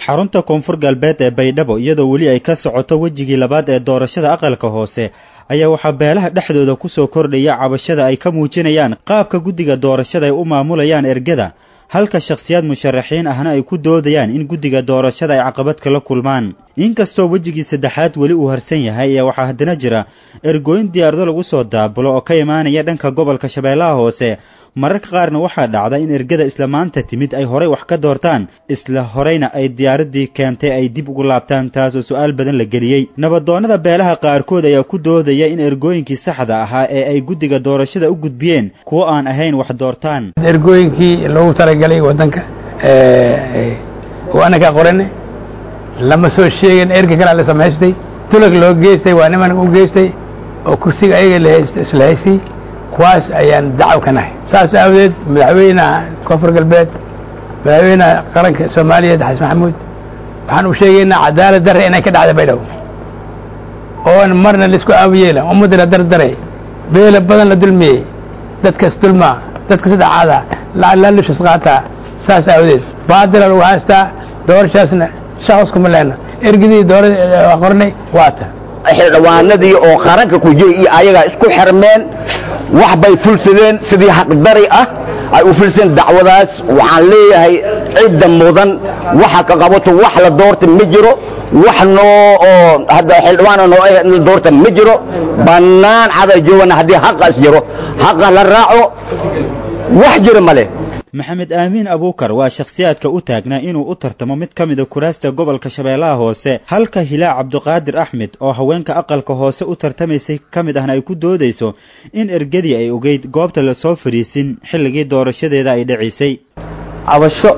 xarunta koonfur galbeed ee baydhabo iyadoo weli ay ka socoto wejigii labaad ee doorashada aqalka hoose ayaa waxaa beelaha dhexdooda ku soo kordhaya cabashada ay ka muujinayaan qaabka guddiga doorashada ay u maamulayaan ergada halka shakhsiyaad musharaxiin ahna ay ku doodayaan in guddiga doorashada ay caqabad kala kulmaan inkastoo wejigii saddexaad weli uu harsan yahay ayaa waxaa haddana jira ergooyin diyaarado lagu soo daabulo oo ka imaanaya dhanka gobolka shabeellaha hoose mararka qaarna waxaa dhacda in ergada isla maanta timid ay horay wax ka doortaan isla horeyna ay diyaaradii keentay ay dib ugu laabtaan taas oo su-aal badan la geliyey nabadoonnada beelaha qaarkood ayaa ku doodaya in ergooyinkii saxda ahaa ee ay guddiga doorashada u gudbiyeen kuwo aan ahayn wax doortaan ergooyinkii loogu talagalay waddanka waana ka qorane lama soo sheegin erga kalaa la samaystay tulag loo geystay waa niman u geystay oo kursiga ayaga isla haystay kuwaas ayaan dacwo ka nahay saas aawadeed madaxweynaha koonfur galbeed madaxweynaha qaranka soomaaliyeed xasan maxamuud waxaan u sheegaynaa cadaalad darre inay ka dhacda baydhabo oon marna laisku aawiyeela ummadda la dardaray beela badan la dulmiyey dadkas dulmaa dadkas dhacaada laalushas qaataa saas aawadeed baadila lagu haystaa doorashaasna shaqas kuma leena ergidii doora qornay waata xildhibaanadii oo qaranka ku jiray iyo ayagaa isku xirmeen wax bay fulsadeen sidii xaqdari ah ay u fulsadeen dacwadaas waxaan leeyahay cidda mudan waxa ka qabato wax la doorta ma jiro wax noo oo hadda xildhibaan noo la doorta ma jiro bannaan caday joogana haddii xaqaas jiro xaqa la raaco wax jiro ma leh maxamed aamiin abuukar waa shakhsiyaadka u taagnaa inuu u tartamo mid ka mida kuraasta gobolka shabeellaha hoose halka hilaa cabdiqaadir axmed oo haweenka aqalka hoose u tartamaysay ka mid ahna ay ku doodayso in ergadii ay ogeyd goobta lasoo fariisin xilligii doorashadeeda ay dhacisay cabasho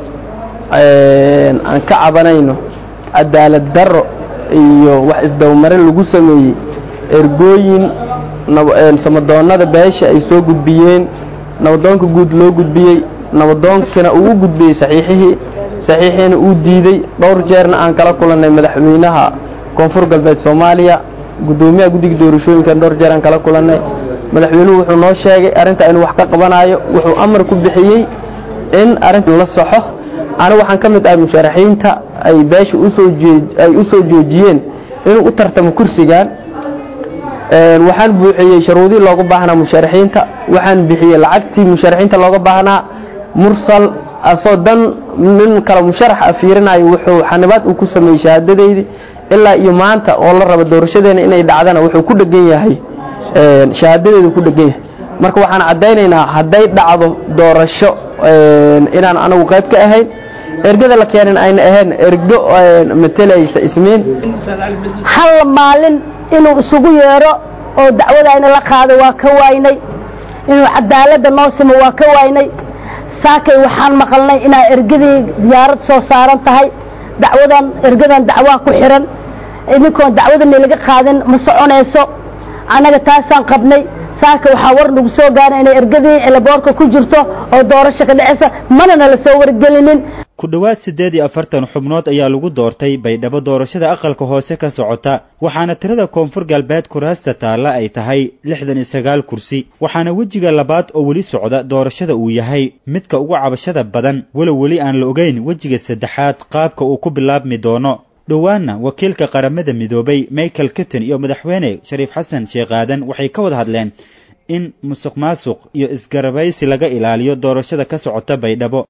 aan ka cabanayno cadaalad darro iyo wax isdabamarin lagu sameeyey ergooyin samadoonnada beesha ay soo gudbiyeen nabadoonka guud loo gudbiyey nabadoonkana uu u gudbiyey saxiixihii saxiixiina uu diidey dhowr jeerna aan kala kulannay madaxweynaha koonfur galbeed soomaaliya guddoomiyaha guddiga doorashooyinkan dhowr jeer aan kala kulannay madaxweynuhu wuxuu noo sheegay arrinta inuu wax ka qabanayo wuxuu amar ku bixiyey in arrinta la saxo anigu waxaan ka mid ahay musharaxiinta ay beesha ay u soo joojiyeen inuu u tartamo kursigan waxaan buuxiyey sharuudii looga baahnaa musharaxiinta waxaan bixiyey lacagtii musharaxiinta looga baahnaa mursal asoo dan nin kale musharax a fiirinayo wuxuu xanibaad uu ku sameeyey shahaadadeydii ilaa iyo maanta oo la raba doorashadeena inay dhacdana wuxuu ku dhegan yahay shahaadadeedu ku dhegan yahay marka waxaan caddaynaynaa hadday dhacdo doorasho inaan anagu qayb ka ahayn ergada la keenin ayna ahayn ergo matelaysa ismiin hal maalin inuu isugu yeedho oo dacwadayna la qaado waa ka waynay inuu cadaaladda noo simo waa ka waynay saakay waxaan maqalnay inaa ergadii diyaarad soo saaran tahay dacwadan ergadan dacwaa ku xihan idinkoon dacwadani laga qaadin ma soconayso annaga taasaan qabnay saaka waxaa war nagu soo gaara inay ergadii cilaboorka ku jirto oo doorasho ka dhacaysa manana la soo wargelinin ku dhowaad siddeed iyo afartan xubnood ayaa lagu doortay baydhabo doorashada aqalka hoose ka socota waxaana tirada koonfur galbeed kuraasta taalla ay tahay lixdan iyo sagaal kursi waxaana wejiga labaad oo weli socda doorashada uu yahay midka ugu cabashada badan walow weli aan la ogeyn wejiga saddexaad qaabka uu ku bilaabmi doono dhowaanna wakiilka qaramada midoobay michael kitton iyo madaxweyne shariif xasan sheekh aadan waxay ka wada hadleen in musuq maasuq iyo isgarabaysi laga ilaaliyo doorashada ka socota baydhabo